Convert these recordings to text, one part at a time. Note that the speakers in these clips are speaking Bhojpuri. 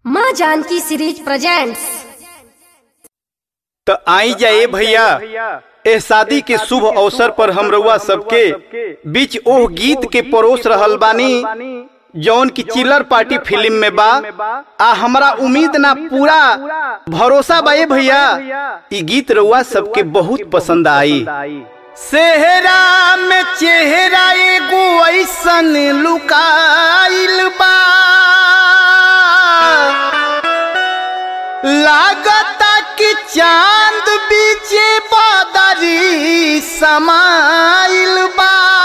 माँ जानकी सीरीज प्रेजेंट्स तो आई जाए भैया एह शादी के शुभ अवसर पर हम रउआ सबके बीच ओह गीत के परोस रहल बानी जौन की चिल्लर पार्टी फिल्म में बा आ हमरा उम्मीद ना पूरा भरोसा बा ए भैया ई गीत रउआ सबके बहुत पसंद आई सेहरा में चेहरा एगो ऐसन लुकाइल बा लागता कि चांद बीचे बादरी समाइल बा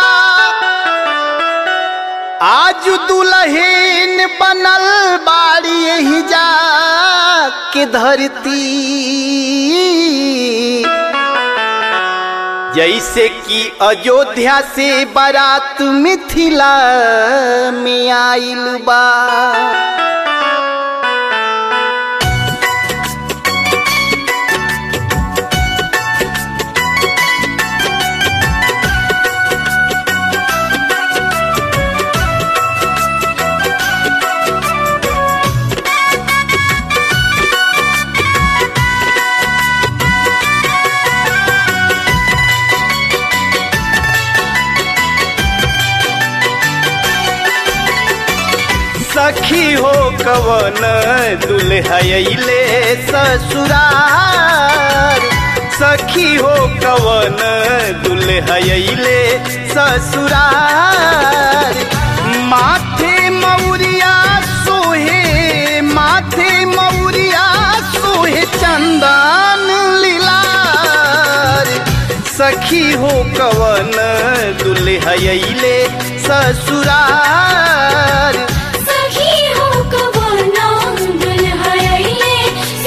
आज दुल्हन बनल बाड़ी यही जा के धरती जैसे कि अयोध्या से बारात मिथिला में आइल बा सखी हो कवन दुल्हले ससुरार सखी हो कवन दुल्हले ससुरार माथे मौरिया सोहे माथे मौरिया सोहे चंदन लीलार सखी हो कवन दुल्हले ससुरार सखी हो कवना दुल्हैले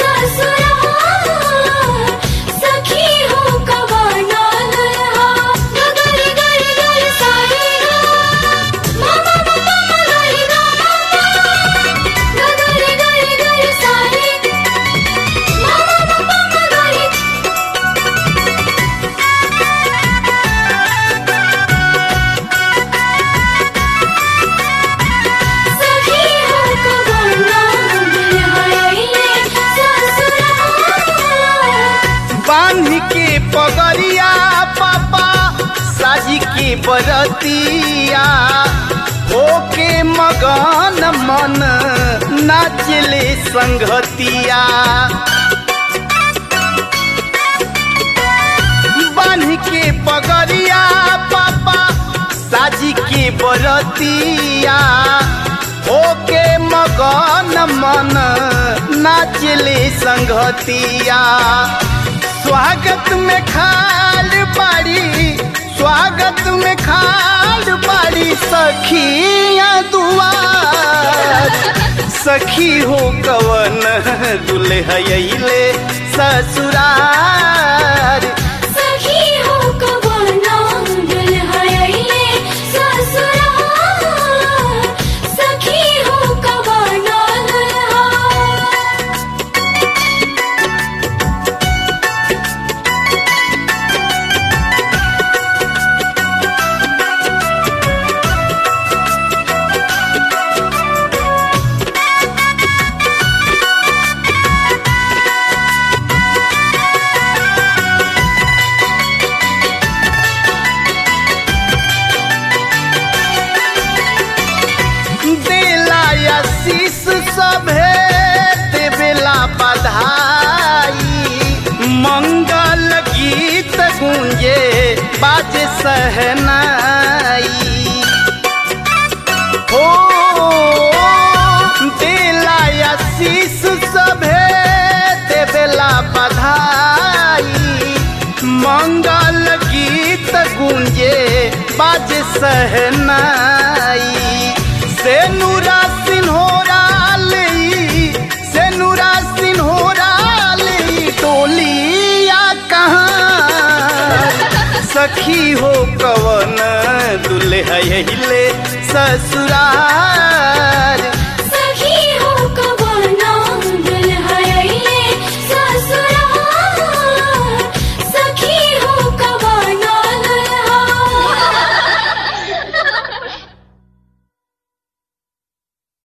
ससुराल सखी हो कवना दुल्हा गगरी गरी गरी सारे गा मामा मामा गरी गा गगरी गरी गरी सारे मामा मामा गरी सखी हो कवना दुल्हैले ससुराल बांध के पगरिया पापा साजी के बरतिया होके मगन मन नाचले संगतिया बांध के पगरिया पापा साजी के बरतिया होके मगन मन नाचले संगतिया स्वागत में खाल बाड़ी स्वागत में खाल बाड़ी सखिया दुआर सखी हो कवन दुल्हले ससुरार सखी हो कवना दुल्हैले ससुराल सखी हो कवना दुल्हा देला आशीष सभे देवेला बधाई मंगल गीत गूंजे बाजे सहनाई हो देला आशीष सभे देवेला बधाई मंगल गीत गूंजे बाजे सहनाई से नूरा सिन्होरा लई से नूरा सिन्होरा लई टोलिया कहाँ सखी हो कवन दुल्हले ससुराल